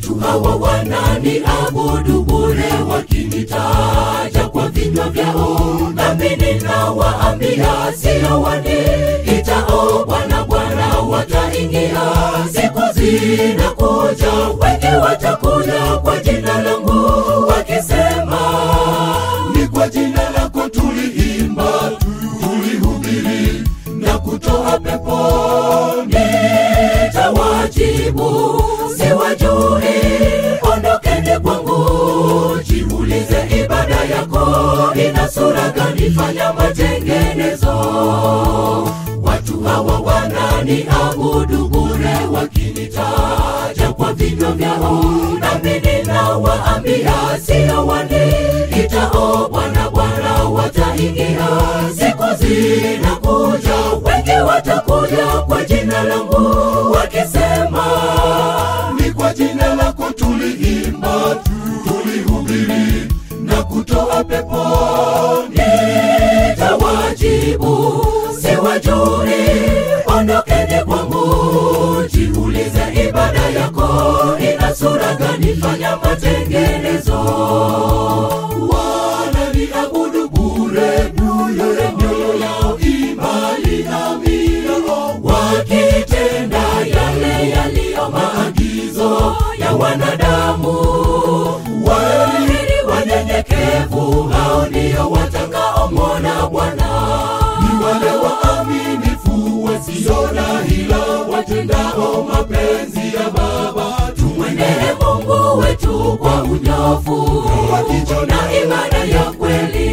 watu hawa wananiabudu bure wakinitaja kwa vinywa vyao nami ninawaambia sio waniitao bwana bwana wataingia siku zinakuja wengi watakuja kwa jina langu wakisema ni kwa jina lako tuliimba tulihubiri na kutoa pepo nitawajibu siwajui ondokeni kwangu jiulize ibada yako ina sura gani fanya matengenezo watu hawa wananiabudu bure wakinitaja kwa vinywa vyao nami ninawaambia sio waniitao bwana bwana wataingia siku zinakuja wengi watakuja kwa jina langu wakisema ni kwa jina lako tuliimba tulihubiri na kutoa pepo nitawajibu siwajui ondokeni kwangu jiulize ibada yako ina sura gani fanya matengenezo wananiabudu bure bure mioyo yao imali nami wakitenda yale yaliyo maagizo ya wanadamu waheri wanyenyekevu hao ndio watakaomwona bwana ni wale waaminifu wasiona hila watendao mapenzi ya baba tumwendee mungu wetu kwa unyofu na imani ya kweli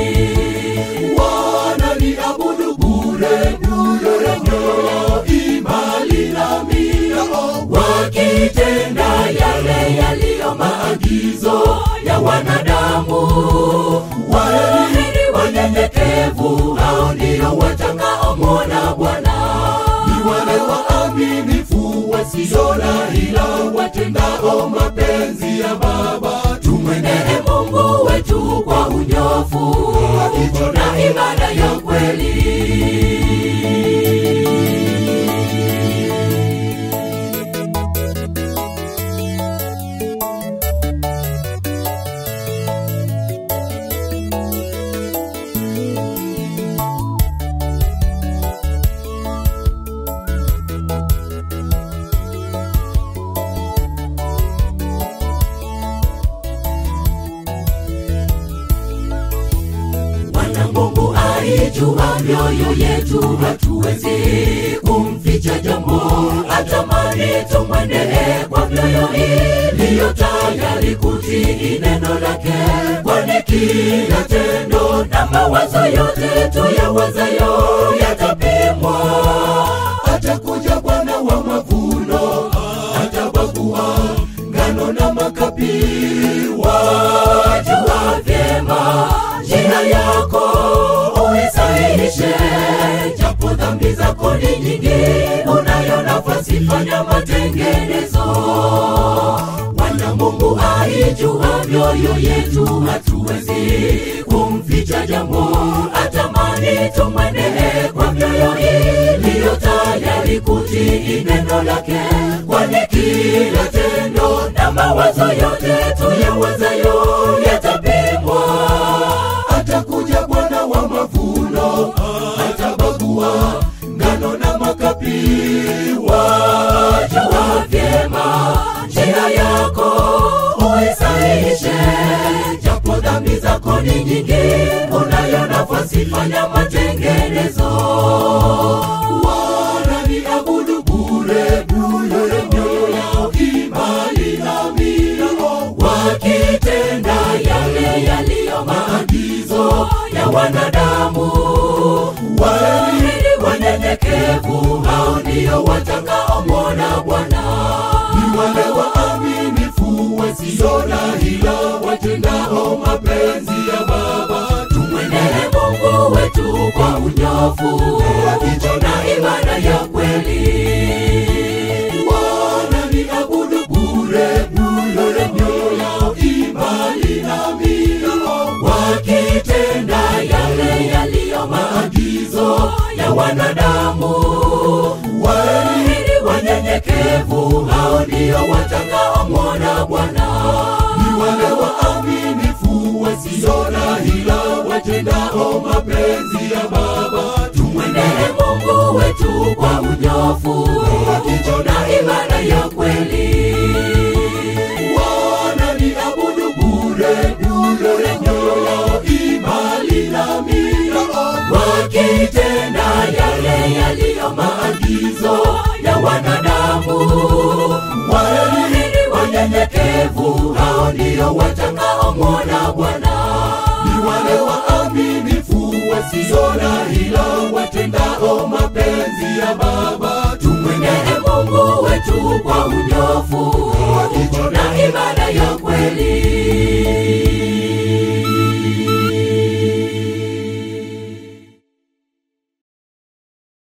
wananiabudu bure bure mioyo yao imali nami wakitenda yale yaliyo maagizo ya wanadamu waheri wanyenyekevu hao ndio watakaomwona bwana ni wale waaminifu wasiona hila watendao mapenzi ya baba tumwendee mungu wetu kwa unyofu na ibada ya kweli Bwana Mungu aijua mioyo yetu, hatuwezi kumficha jambo. Atamani tumwendee kwa mioyo iliyo tayari kutii neno lake, kwani kila tendo na mawazo yote tuyawazayo yatapimwa. Atakuja Bwana wa mavuno, atabagua ngano na makapi. Wajua vyema njia yako uisahihishe, japo dhambi zako ni nyingi, unayo nafasi, fanya matengenezo. Bwana Mungu aijua mioyo yetu, hatuwezi kumficha jambo. Atamani tumwendee kwa mioyo iliyo tayari kutii neno lake, kwani kila tendo na mawazo yote tuyawazayo yatapimwa. Atakuja Bwana wa mavuno, atabagua ngano na makapi. Wajua vyema njia yako uisahihishe, japo dhambi zako ni nyingi, unayo nafasi, fanya matengenezo. Wananiabudu bure bure, mioyo yao imali nami, wakitenda yale yaliyo maagizo ya wanadamu. Waheri wanyenyekevu, hao ndio watakaomwona Bwana. Ni wale waaminifu wasiona hila, watendao mapenzi ya Baba. Tumwendee Mungu wetu kwa unyofu na imani ya kweli. Wananiabudu bure bure, mioyo yao imali nami, wakitenda yale yaliyo maagizo ya wanadamu. Waheri wanyenyekevu, hao ndio watakaomwona mapenzi ya Baba. Tumwendee Mungu wetu kwa unyofu na imani ya kweli. Wananiabudu bure bure, mioyo yao imbali nami, wakitenda yale yaliyo maagizo ya wanadamu. Waheri wanyenyekevu, hao ndio watakaomwona Bwana. Ni wale waaminifu wasio na hila, watendao mapenzi ya Baba. Tumwendee Mungu wetu kwa unyofu